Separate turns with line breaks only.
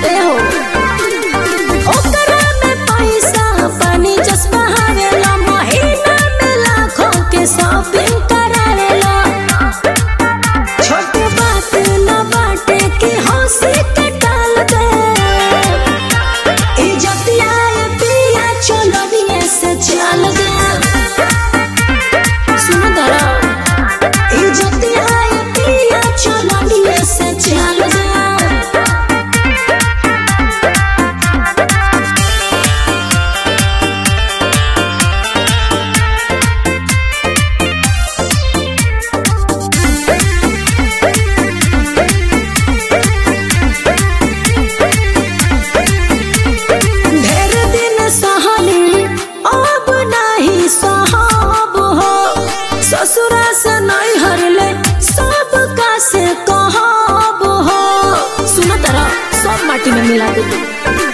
ए हो ओकरा में पैसा पानी जस बहावेला महीना में लाखों के शॉपिंग करावेला छोट बात न बाटे कि हंसी के टाल दे इज्जतिया ये पिया चोलनिए से चल दे सुनो दरा इज्जतिया ये पिया चोलनिए से चल दे ढेर दिन सहली अब नाही सहब हो ससुरा से नहीं हरले सब का से कहब हो सुनो तरह सब माटी में मिला दे